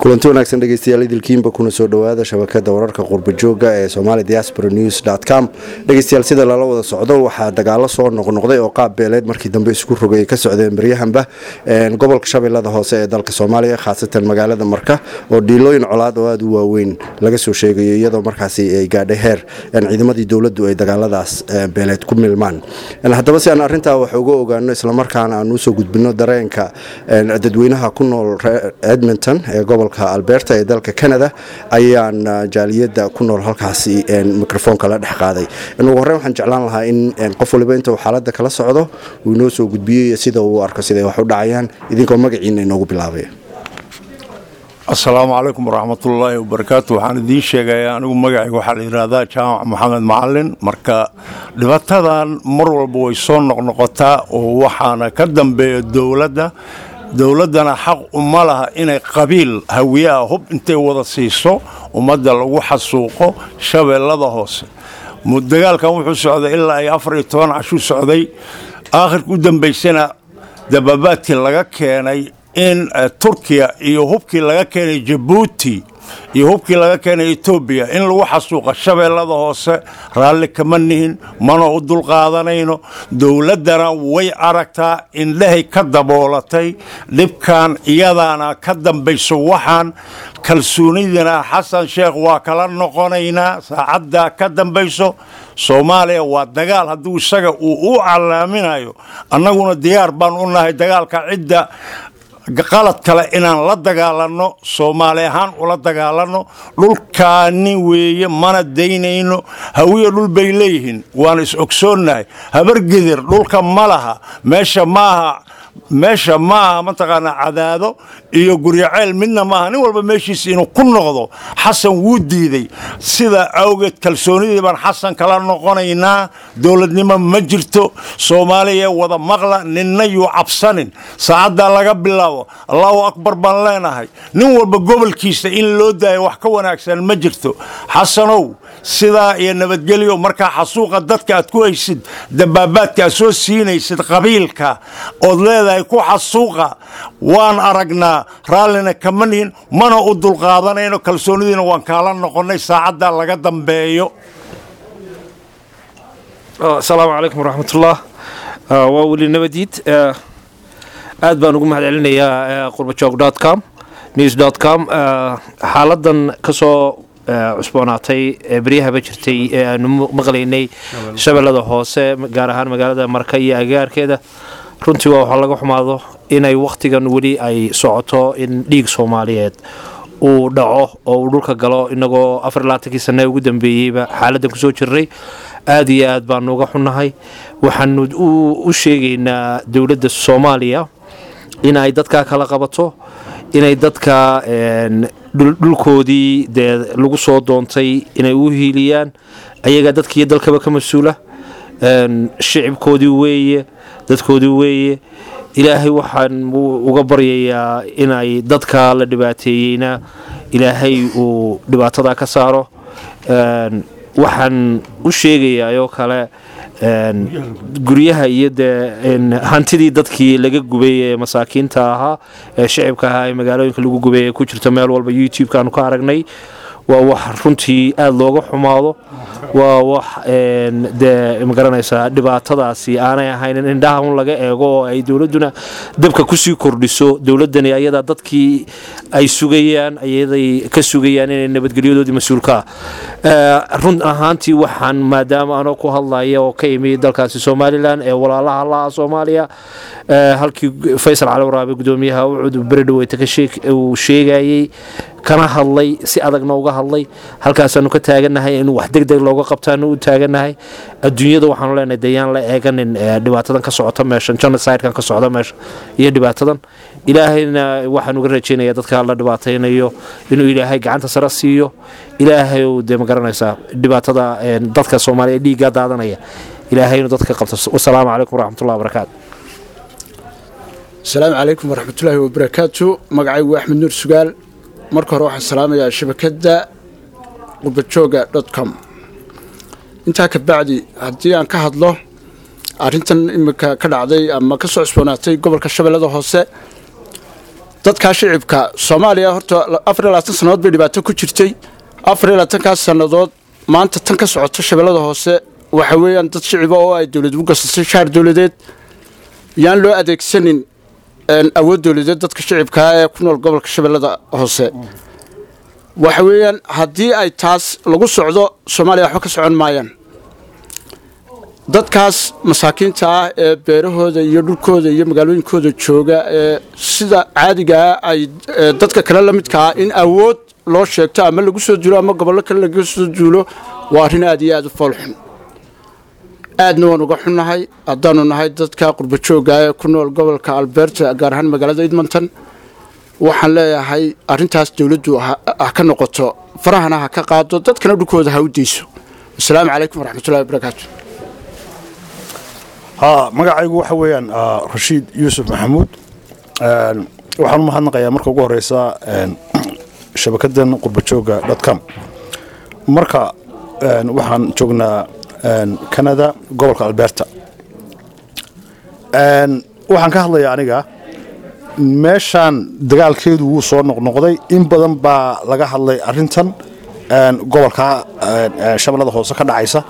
kulanti wanaagsan dhegeystayaal idilkiinba kuna soo dhowaada shabakada wararka qurbajooga ee somali diaspora news com dhegeystayaal sida lala wada socdo waxaa dagaalo soo noqnoqday oo qaab beeleed markii dambe isku rogay ka socdeen baryahanba gobolka shabeellada hoose ee dalka soomaaliya khaasatan magaalada marka oo dhiilooyin colaad oo aada u waaweyn laga soo sheegayo iyadoo markaasi ay gaadhay heer ciidamadii dowladdu ay dagaaladaas beeleed ku milmaan haddaba si aan arintaa wax uga ogaano islamarkaana aan usoo gudbino dareenka dadweynaha ku nool edmonton ee gobolka alberta ee dalka canada ayaan jaaliyada ku nool halkaasi microfoonka la dhex qaaday ugu horreyn waxaan jeclaan lahaa in qof waliba inta uu xaaladda kala socdo uu inoo soo gudbiyey sida uu arko siday wax u dhacayaan idinkoo magaciina inoogu bilaabay asalaamu calaykum waraxmatullaahi wabarakaatu waxaan idiin sheegayaa anigu magacayga waxaa la yidhaahdaa jaamac maxamed macalin marka dhibatadan mar walba way soo noqnoqotaa oo waxaana ka dambeeya dowladda dowladdana xaq uma laha inay qabiil hawiyaha hub intay wada siiso ummadda lagu xasuuqo shabeellada hoose dagaalkan wuxuu socday ilaa ay afar iyo toban cashuu socday aakhirka u dambaysana dababaadkii laga keenay in turkiya iyo hubkii laga keenay jabuuti iyo hubkii laga keenay etoobiya in lagu xasuuqa shabeellada hoose raalli kama nihin mana u dulqaadanayno dowladdana way aragtaa indhahay ka daboolatay dhibkan iyadaana ka dambayso waxaan kalsoonidina xasan sheekh waa kala noqonaynaa saacaddaa ka dambayso soomaaliya waa dagaal hadduu isaga uu u calaaminayo annaguna diyaar baan u nahay dagaalka cidda qalad kale inaan la dagaalanno soomaali ahaan ula dagaalanno dhulkaani weeye mana daynayno hawiya dhul bay leeyihiin waana is ogsoonnahay habargedir dhulka ma laha meesha maaha meesha ma aha mataqaanaa cadaado iyo guryaceyl midna maaha nin walba meeshiisa inuu ku noqdo xasan wuu diiday sida awgeed kalsoonidii baan xasan kala noqonaynaa dowladnimo ma jirto soomaaliya wada maqla ninna yuu cabsanin saacaddaa laga bilaabo allahu akbar baan leenahay nin walba gobolkiisa in loo daayo wax ka wanaagsan ma jirto xasanow sidaa iyo nabadgelyo markaa xasuuqa dadka aad ku haysid dabaabaadka aad soo siinaysid qabiilka ood leedahay ku xasuuqa waan aragnaa raallina kama nihin mana u dulqaadanayno kalsoonidiina waan kaala noqonnay saacaddaa laga dambeeyo asalaamu calaykum waraxmatullah waa weli nabadiid aad baan ugu mahad celinayaa qurbajoog com news com xaaladan kasoo cusboonaatay beryahaba jirtay ee aanu maqlaynay shabeellada hoose gaar ahaan magaalada marka iyo agaarkeeda runtii waa waxaa laga xumaado inay wakhtigan weli ay socoto in dhiig soomaaliyeed uu dhaco oo uu dhulka galo inagoo afar laatankii sane ugu dambeeyeyba xaaladan kusoo jirnay aad iyo aad baanu uga xunnahay waxaanu u sheegaynaa dowladda soomaaliya in ay dadkaa kala qabato inay dadka dhulkoodii dee lagu soo doontay inay u hiiliyaan ayagaa dadkiiyo dalkaba ka mas-uula shicibkoodii weeye dadkoodii weeye ilaahay waxaan uga baryayaa inay dadka la dhibaateeyeyna ilaahay uu dhibaatada ka saaro waxaan u sheegayaa oo kale guryaha iyo dee hantidii dadkii laga gubay ee masaakiinta ahaa ee shicibka ahaa ee magaalooyinka lagu gubay ee ku jirta meel walba youtube-kaanu ka aragnay waa wax runtii aada looga xumaado waa wax dee magaranaysaa dhibaatadaasi aanay ahayn in indhaha un laga eego oo ay dowladduna dabka kusii kordhiso dowladdani ayadaa dadkii ay sugayaan ayaday ka sugayaan inay nabadgelyadoodii mas-uulka ah run ahaantii waxaan maadaama anoo ku hadlaya oo ka imi dalkaasi somalilan ee walaalaha laha soomaaliya halkii faysal cali waraabe gudoomiyaha ucud beri dhaweyta uu sheegayey kana hadlay si adagna uga hadlay halkaasaanu ka taaganahay in wax deg deg looga qabtaanu u taaganahay adduunyada waxaanu leenahay dayaan la eeganin dhibaatadan ka socota meeshan genocidekan ka socda meesha iyo dhibaatadan ilaahayna waxaan uga rajeynaya dadka la dhibaataynayo inuu ilaahay gacanta sare siiyo ilaahay dee magaranaysaa dhibaatada dadka soomaaliya dhiiggaa daadanaya ilaahay inuu dadka qabto wasalaamu calaykum waraxmatullahi wabarakaatu asalaamu calaykum waraxmatullaahi wabarakaatu magacaygu axmed nuur sugaal marka hore waxaan salaamayaa shabakadda qurbajooga dot com intaa ka bacdi haddii aan ka hadlo arrintan iminka ka dhacday ama ka soo cusboonaatay gobolka shabeellada hoose dadkaa shicibka soomaaliya horta afar iyo labaatan sannadood bay dhibaato ku jirtay afar iyo labaatankaas sannadood maanta tan ka socoto shabeellada hoose waxa weeyaan dad shiciba oo ay dowlad u gasatay shaar dowladeed yaan loo adeegsanin awood dowladeed dadka shicibkaa ee ku nool gobolka shabeellada hoose waxa weeyaan haddii ay taas lagu socdo soomaaliya waxba ka socon maayaan dadkaas masaakiinta ah ee beerahooda iyo dhulkooda iyo magaalooyinkooda jooga ee sida caadigaa ay dadka kale la midka ah in awood loo sheegto ama lagu soo duulo ama gobollo kale laga soo duulo waa arrin aad iyo aad u foolxun aadna waan uga xunnahay haddaanu nahay dadka qurbajooga ee ku nool gobolka alberta gaar ahaan magaalada edmonton waxaan leeyahay arrintaas dowladdu ha ka noqoto farahana ha ka qaado dadkana dhulkooda ha u deyso asalaamu calaykum waraxmatullahi wabarakaatu magacaygu waxa weeyaan rashiid yuusuf maxamuud waxaan u mahadnaqayaa marka ugu horeysa shabakadan qurbajooga dotcom marka waxaan joognaa canada gobolka alberta waxaan ka hadlayaa aniga meeshaan dagaalkeedu wuu soo noqnoqday in badan baa laga hadlay arintan gobolka shabeellada hoose ka dhacaysa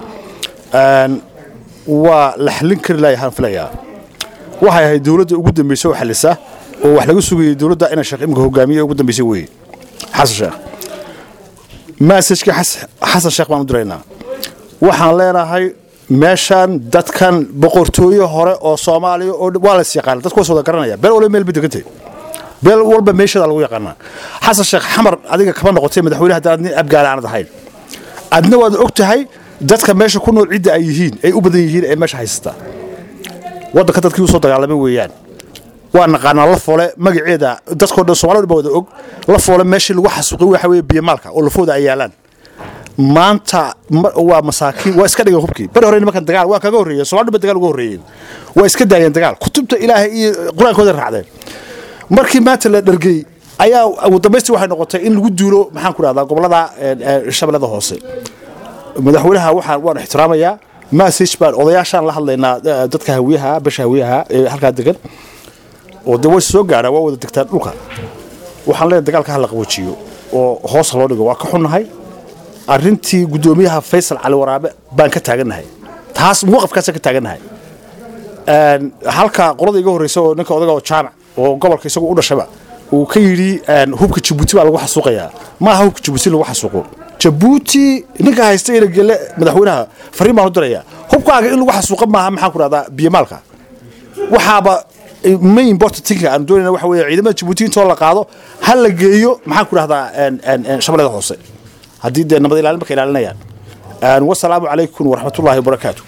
waa la xallin kari lahay waxaan filayaa waxay ahayd dowladda ugu dambaysa oo xallisa oo wax laga sugayay dowladda inay sheekh imika hogaamiye ugu dambaysay weeye xasan sheekh maasajka xasan sheekh baan u diraynaa waxaan leenahay meeshaan dadkan boqortooye hore oo soomaaliya oo waa la is yaqaana dadku was wada garanaya beel walba meel ba degantay beel walba meesheeda lagu yaqaanaa xasan sheekh xamar adiga kama noqotay madaxweyne haddaan adni abgaala aanad ahayn adna waad og tahay dadka meesha ku nool cidda ay yihiin ay u badan yihiin ee meesha haysata waddanka dadkii usoo dagaalamay weeyaan waa naqaanaa la foole magaceeda dadkoo dhan somalida ba wada og la foole meeshii lagu xasuuqay waxa weeye biyamaalka oo lafooda ay yaalaan maanta waa masaakiin waa iska dhigeen hubkii bari hore nimankan dagaal waa kaga horreeyeen somalida ba dagaal uga horreeyeen waa iska daayeen dagaal kutubta ilaahay iyo qur-aankooda raacdeen markii maanta la dhargey ayaa ugu dambaystii waxay noqotay in lagu duulo maxaan ku dhahdaa gobollada shabeellada hoose madaxweynaha waxaan waan ixtiraamayaa massage baan odayaashaan la hadlaynaa dadka hawiyaha basha hawiyaha ee halkaa degan oo de way soo gaadhaa waa wada degtaan dhulka waxaan leenahay dagaalka hala qaboojiyo oo hoosa loo dhigo waa ka xunnahay arrintii guddoomiyaha faysal cali waraabe baan ka taagannahay taas muwaqafkaasa ka taagannahay halka qolada iga horreysa oo ninka odaga oo jaamac oo gobolka isagu u dhashaba uu ka yidhi hubka jabuuti baa lagu xasuuqayaa maaha hubka jabuuti lagu xasuuqo jabuuti ninka haysta ina gele madaxweynaha fariin baan u dirayaa hubkaaga in lagu xasuuqa maaha maxaan ku dhahdaa biyamaalka waxaaba main important thing aan doonayna waxa weeye ciidamada jabuuti intoo la qaado ha la geeyo maxaan ku dhahdaa shabeellada hoose haddii dee nabad ilaalin marka ilaalinayaan wasalaamu calaykum waraxmatullaahi wabarakaatu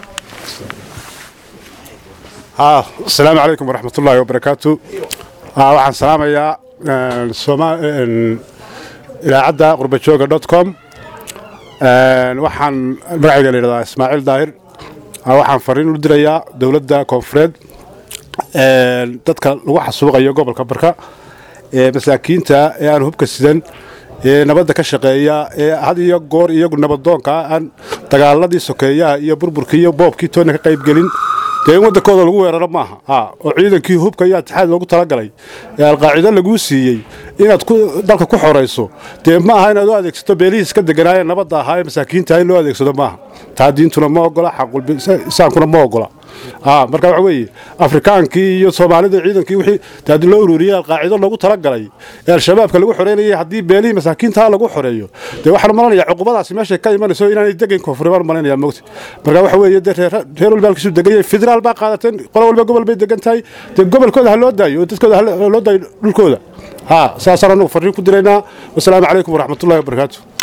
asalaamu calaykum waraxmatullaahi wabarakaatu waxaan salaamayaa idaacadda qurbajooga dot com waxaan magacayga la yidhahdaa ismaaciil daahir waxaan fariin u dirayaa dowladda koonfureed dadka lagu xasuuqayo gobolka barka ee masaakiinta ee aan hubka sidan ee nabadda ka shaqeeya ee had iyo goor iyagu nabadoonka aan dagaaladii sokeeyaha iyo burburkii iyo boobkii toonna ka qaybgelin dee in waddankooda lagu weeraro maaha oo ciidankii hubka iyo atixaad loogu talagalay ee alqaacido laguu siiyey inaad dalka ku xorayso dee ma aha inaad u adeegsato beelihiis ka deganaayee nabadda ahaa ee masaakiinta in loo adeegsado maaha taa diintuna ma ogola xaqulbisaankuna ma ogola marka waxa weeye afrikaankii iyo soomaalida ciidankii wixii haddii loo ururiyey alqaacido loogu talagalay ee al-shabaabka lagu xoreynayay haddii beelihii masaakiintaa lagu xoreeyo dee waxaan malanayaa cuqubadaasi meeshay ka imanayso inaanay degayn koonfuri baan malanaya mogta marka waxa weeye dee reer walba halkiisu deganyay federaal baa qaadateen qolo walba gobol bay degan tahay dee gobolkooda ha loo daayo oo dadkooda ha loo daayo dhulkooda ha saasaan anagu farriin ku diraynaa wasalaamu calaykum waraxmatullahi wabarakaatu